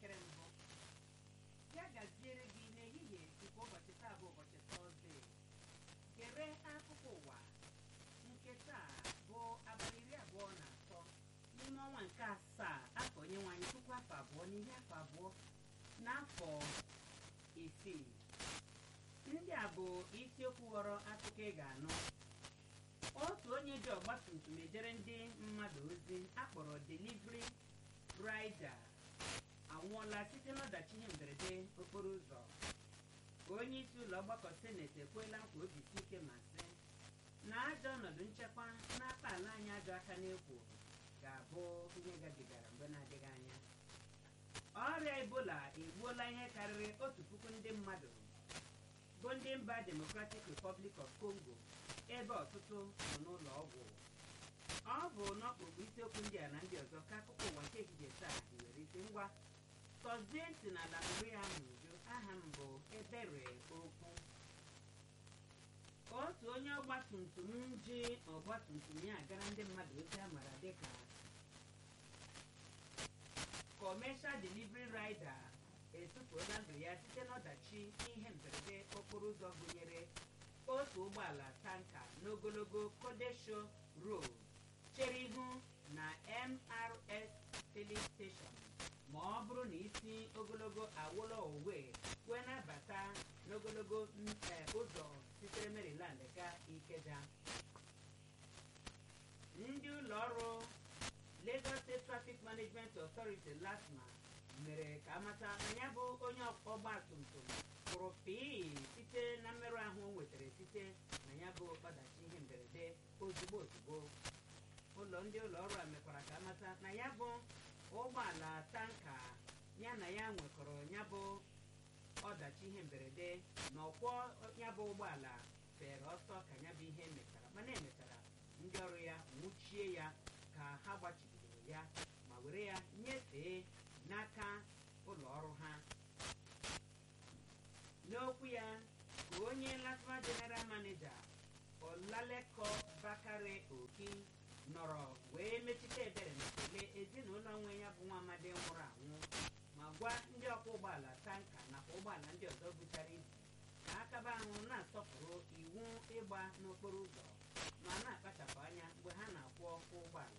n'elekere mbụ ya gaziere gị n'ehihie nke ụbọchị taa bụ ụbọchị tọzdee gere akụkọ ụwa nke taa bụ abalị iri abụọ na atọ n'ime ọnwa nke asaa afọ onye nwanyị puku afọ abụọ na iri afọ abụọ n'afọ isii ndị a bụ isiokwu ghọrọ akụkọ ị ga-anụ otu onye ji ọgbatumtum ejere ndị mmadụ ozi akpọrọ delivery rider anwụọla site n'ọdachi ihe mberede okporo ụzọ onye isi ụlọ ọgbakọ seneti ekwela nkwa obisi ike ma sị na ajọ ọnọdụ nchekwa n'aka ala anyị ajọ aka n'ekwo ga-abụ ihe gabigara mgbe na-adịghị anya ọrịa ebola egbuola ihe karịrị otu puku ndị mmadụ bụ ndị mba democratic republic of congo ebe ọtụtụ nọ n'ụlọ ọgwụ ọ bụ n'ọkpụkpụ isiokwu ndị a na ndị ọzọ ka akụkọ ụwa nke ehihie taa nwere isi ngwa tọzie ntị na ala nri ya n'uju aha m bụ ebere okwu otu onye ọgbatumtum ji ọgbatumtum ya agara ndị mmadụ ozi a mara dịka kọmeshal delivery rider etufuola ndụ ya site n'ọdachi ihe mberede okporo ụzọ gụnyere otu ụgbọala tanka n'ogologo kodesho road chere ihu na mrs filling station ma ọ bụrụ na isi ogologo awolo owe wee na-abata n'ogologo ụzọ sitere maryland ga ikeja ndị ụlọ ọrụ lagos state traffic management authority lasma mere ka amata na ya bụ onye ọgba tumtum pụrụ pii site na mmerụ ahụ o nwetara site na ya bụ ọdachi ihe mberede ozugbo ozugbo ụlọ ndị ụlọ ọrụ a mekwara ka amata na ya bụ ụgbọala tanka ya na ya nwekọrọ ya bụ ọdachi ihe mberede na ọkwọ ya bụ ụgbọala fere ọsọ ka ya bụ ihe mechara mana emechara ndị ọrụ ya nwụchie ya ka ha gbachibidoro ya ma were ya nyefee n'aka ụlọ ọrụ ha n'okwu ya ka onye lasma general manager olaleko bakare oki nọrọ wee mechite ebere ma kelee ezinụlọ nwe ya bụ nwa amadi nwụrụ anwụ ma gwa ndị ọkwọ ụgbọala tanka nakwa ụgbọala ndị ọzọ buchara ibu ka akaba ahụ na-asọpụrụ iwu ịgba n'okporo ụzọ ma na-akpachapụ anya mgbe ha na-akwọ ụgbọala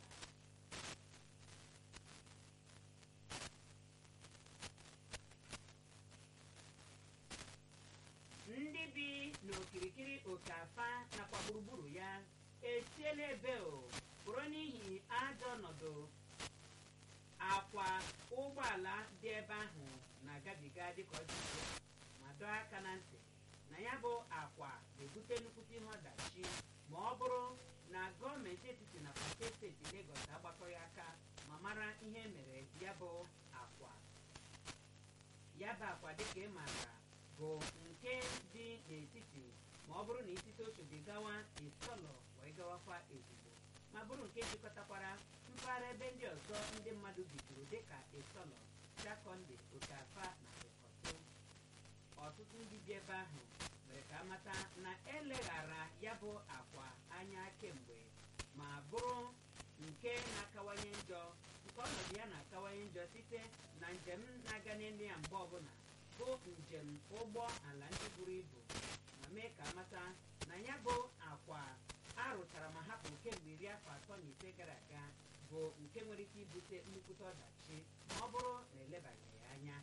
ndị bi n'okirikiri oke afa nakwa gburugburu ya esiela ebe o bụrụ n'ihi ajọ ọnọdụ akwa ụgbọala dị ebe ahụ na-agabiga dịka ọ dị ugbu a ma dọọ aka na ntị na ya bụ akwa ga-ebute nnukwute ihe ọdachi ma ọ bụrụ na gọọmenti etiti na pate steeti Legọs agbakọghị aka ma mara ihe mere ya bụ akwa ya bụ akwa dịka ị maara bụ nke dị n'etiti ma ọ bụrụ na isite Oshodi gawa Isọlọ wee gawakwa ezigbo ma bụrụ nke jikọtakwara mpaghara ebe ndị ọzọ ndị mmadụ bidoro dịka Isọlọ Jakọnde Okafa na Ịkọtụ ọtụtụ ndị bi ebe ahụ mere ka amata na eleghara ya bụ akwa anya kemgbe ma bụrụ nke na-akawanye njọ nke ọnọdụ ya na-akawanye njọ site na njem na-aga n'elu ya mgbe ọbụla bụ njem ụgbọ ala ndị buru ibu ma mee ka amata na ya bụ akwa arụchara ma hapụ kemgbe iri afọ atọ na ise gara aga bụ nke nwere ike ibute nnukwute ọdachi ma ọ bụrụ na elebaghị ya anya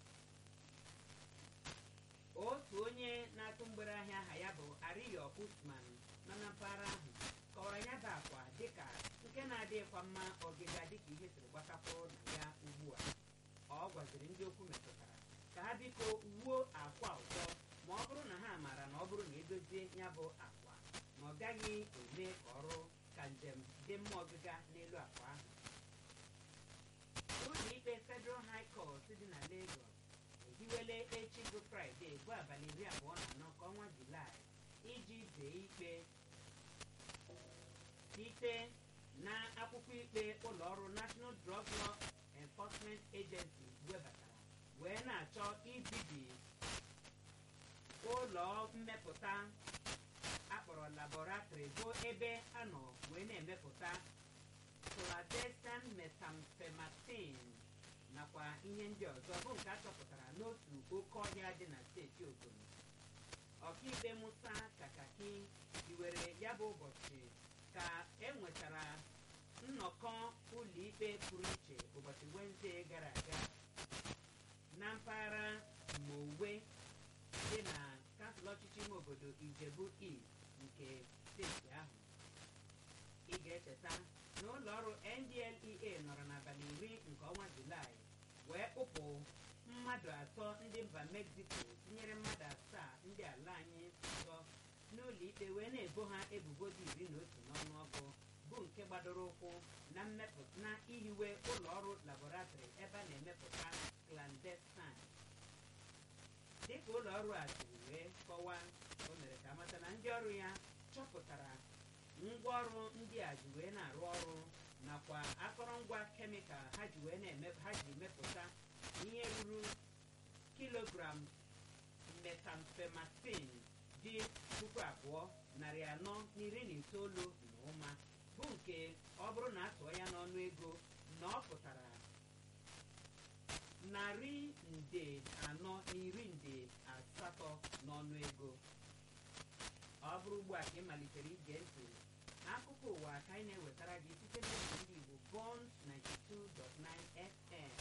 otu onye na-atụ mgbere ahịa aha ya bụ Ariyo Usman nọ na mpaghara ahụ kọwara ya bụ akwa dịka nke na-adịghịkwa mma ọgịga dịka ihe siri gbakapụrụ na ya ugbu a ọ gwaziri ndị okwu metụtara ka ha biko wuo akwa ụzọ ma ọ bụrụ na ha maara na ọ bụrụ na edozie ya bụ akwa na ọ gaghị eme ka ọrụ ka njem dị mma ọgịga n'elu akwa ahụ ụlọ ikpe Federal High Court dị na Lagos ehiwele echi bụ Fraịde bụ abalị iri abụọ na anọ nke ọnwa Julaị iji dee ikpe site na akwụkwọ ikpe ụlọ ọrụ National Drug Law Enforcement Agency webatara wee na-achọ ibibi ụlọ mmepụta akpọrọ laboratory bụ ebe a nọ wee na-emepụta clandestine methamphetamine nakwa ihe ndị ọzọ bụ nke a chọpụtara n'otu oke ọhịa dị na steeti Ogun ọkaikpe Musa Kakaki hiwere ya bụ ụbọchị ka e nwetara nnọkọ ụlọikpe pụrụ iche ụbọchị Wenesde gara aga na mpaghara Mowe dị na kansụl ọchịchị ime obodo Ijebu East nke steeti ahụ ị ga-echeta na ụlọ ọrụ NDLEA nọrọ n'abalị iri nke ọnwa Julaị wee kpụpụ mmadụ atọ ndị mba Mexico tinyere mmadụ asaa ndị ala anyị ọzọ n'ụlọ ikpe wee na-ebo ha ebubo dị iri na otu n'ọnụọgụ bụ nke gbadoro ụkwụ na mmepụta na ihiwe ụlọ ọrụ labọratrị ebe a na-emepụta clandestine dịka ụlọ ọrụ a siri wee kọwaa o mere ka amata na ndị ọrụ ya chọpụtara ngwaọrụ ndị a ji wee na-arụ ọrụ nakwa akọrọngwa kemikal ha ji wee na-eme ha ji mepụta ihe ruru kilogram metamfemasin dị puku abụọ narị anọ na iri na itoolu na ụma bụ nke ọ bụrụ na atụọ ya n'ọnụ ego na ọ pụtara narị nde anọ na iri nde asatọ n'ọnụ ego ọ bụrụ ugbu a ka ị malitere ige ntị akụkọ ụwa ka anyị na-ewetara gị site n'oge ndị Igbo Bond 92.9 FM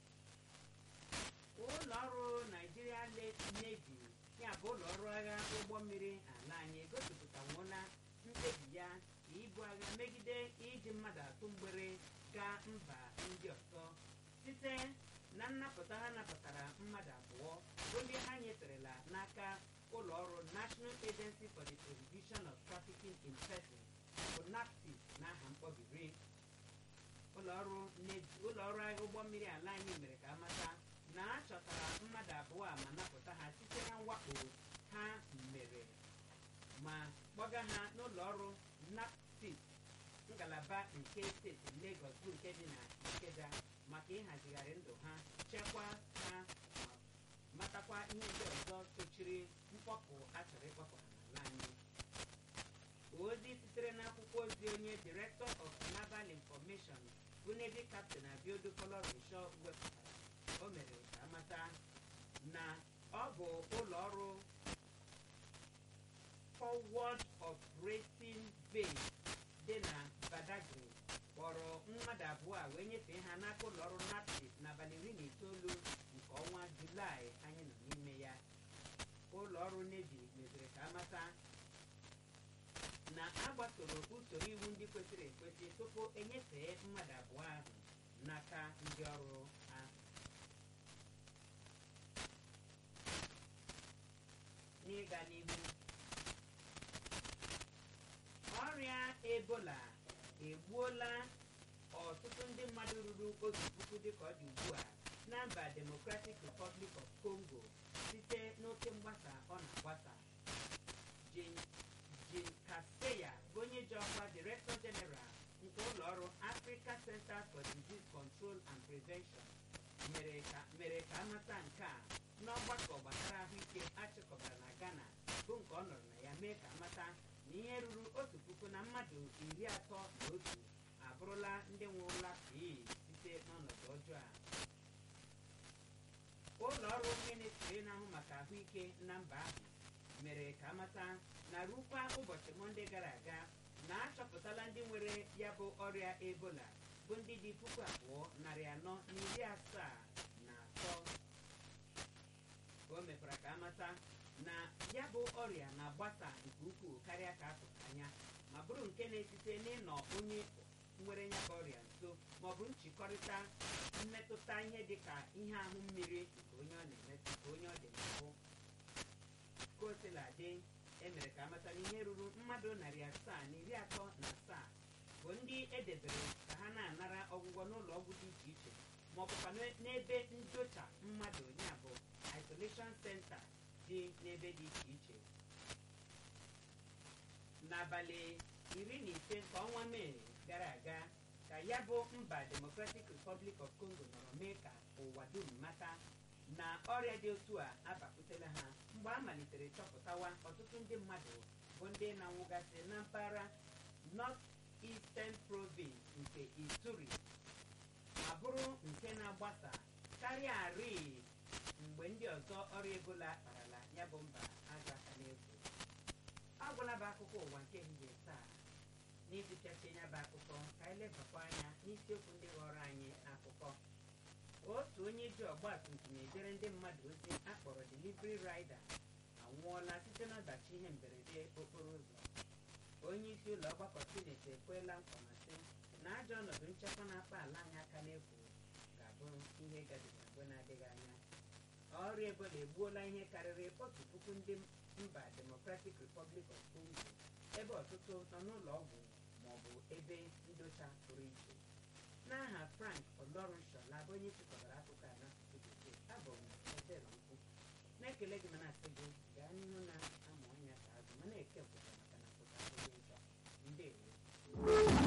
ụlọ ọrụ Nigeria Navy ya bụ ụlọ ọrụ agha ụgbọ mmiri ala anyị egosipụtanwuola mkpebi ya ibu agha megide iji mmadụ atụ mgbere gaa mba ndị ọzọ site na nnapụta ha napụtara mmadụ abụọ bụ ndị ha nyeterela n'aka ụlọ ọrụ National Agency for the Prohibition of Trafficking in Persons bụ NAPTIP n'aha mkpọbiri ụlọọrụ ụlọọrụ agha ụgbọ mmiri ala anyị mere ka amata na a chọtara mmadụ abụọ a ma napụta ha site na mwakpo ha mere ma kpọga ha n'ụlọ ọrụ NAPTIP ngalaba nke steeti Lagos bụ nke dị na Ikeja maka ịhazigharị ndụ ha chekwaa ha ma matakwa ihe ndị ọzọ sochiri mkpọpụ a chọrọ ịkpọpụ ha n'ala anyị ozi sitere n'akwụkwọ ozi onye Director of Naval Information bụ Navy Captain Abiodu Folorunsho wepụtara o mere ka amata na ọ bụ ụlọ ọrụ Forward Operating Base dị na Badagry kpọrọ mmadụ abụọ a wee nyefee ha n'aka ụlọ ọrụ NAPTIP n'abalị iri na itoolu nke ọnwa Julaị anyị nọ n'ime ya ụlọ ọrụ Navy meziri ka amata na a gbasoro usoro iwu ndị kwesịrị ekwesị tupu enyefee mmadụ abụọ ahụ n'aka ndị ọrụ ahụ n'ịga n'ihu ọrịa ebola egbuola ọtụtụ ndị mmadụ ruru otu puku dịka ọ dị ugbu a na mba Democratic Republic of Congo site n'oke mgbasa ọ na-agbasa Jane Kaseya bụ onye ji ọkwa Director General nke ụlọ ọrụ Africa Center for Disease Control and Prevention mere ka amata nke a n'ọgbakọ gbasara ahụike achịkọbara na Ghana bụ nke ọ nọrọ na ya mee ka amata na ihe ruru otu puku na mmadụ iri atọ na otu abụrụla ndị nwụrụla pii site n'ọnọdụ ọjọọ a ụlọ ọrụ ministri na-ahụ maka ahụike na mba ahụ mere ka amata na rukwa ụbọchị mọnde gara aga na achọpụtala ndị nwere ya bụ ọrịa ebola bụ ndị dị puku abụọ narị anọ na iri asaa na atọ o mekwara ka amata na ya bụ ọrịa na-agbasa nke ukwuu karịa ka a tụrụ anya ma bụrụ nke na-esite n'ịnọ onye nwere ya bụ ọrịa nso maọbụ nchịkọrịta mmetụta ihe dịka ihe ahụ mmiri nke onye ọ na-emetụ nke onye ọ dị n'ahụ ka o sila dị emere ka amata na ihe ruru mmadụ narị asaa na iri atọ na asaa bụ ndị edebere ka ha na-anara ọgwụgwọ n'ụlọ ọgwụ dị iche iche ma ọ bụkwa n'ebe ndocha mmadụ ya bụ isolation center dị n'ebe dị iche iche n'abalị iri na ise nke ọnwa mee gara aga ka ya bụ mba Democratic Republic of Congo nọrọ mee ka ụwa dum mata na ọrịa dị otu a abakwutela ha mgbe a malitere chọpụtawa ọtụtụ ndị mmadụ bụ ndị na-anwụgasị na mpaghara North Eastern Province nke Ituri ma bụrụ nke na-agbasa karịa karịa arị mgbe ndị ọzọ ọrịa ebola kparala ya bụ mba azụ aka n'efu ọ gwụla bụ akụkọ ụwa nke ehihie taa n'ịgụchachi ya bụ akụkọ ka anyị lebakwa anya n'isiokwu ndị ghọrọ anyị akụkọ otu onye ji ọgba tum tum ejere ndị mmadụ ozi akpọrọ delivery rider anwụọla site n'ọdachi ihe mberede okporo ụzọ onye isi ụlọ ọgbakọ sineti ekwela nkwa ma sị na ajọ ọnọdụ nchekwa na-akpa ala anyị aka n'efu ga-abụ ihe gabigara mgbe na-adịghị anya ọrịa ebola egbuola ihe karịrị otu puku ndị mba democratic republic of congo ebe ọtụtụ nọ n'ụlọ ọgwụ ma ọ bụ ebe ndocha pụrụ iche n'aha frank olorunshola bụ onye chịkọbara akụkọ a n'asụsụ bekee abụ m ebere ukwu na-ekele gị ma na-asị gị gaa n'ihu na-amụ anya ka azụ ma na-eke pụta maka na pụta abụghị njọ ndewo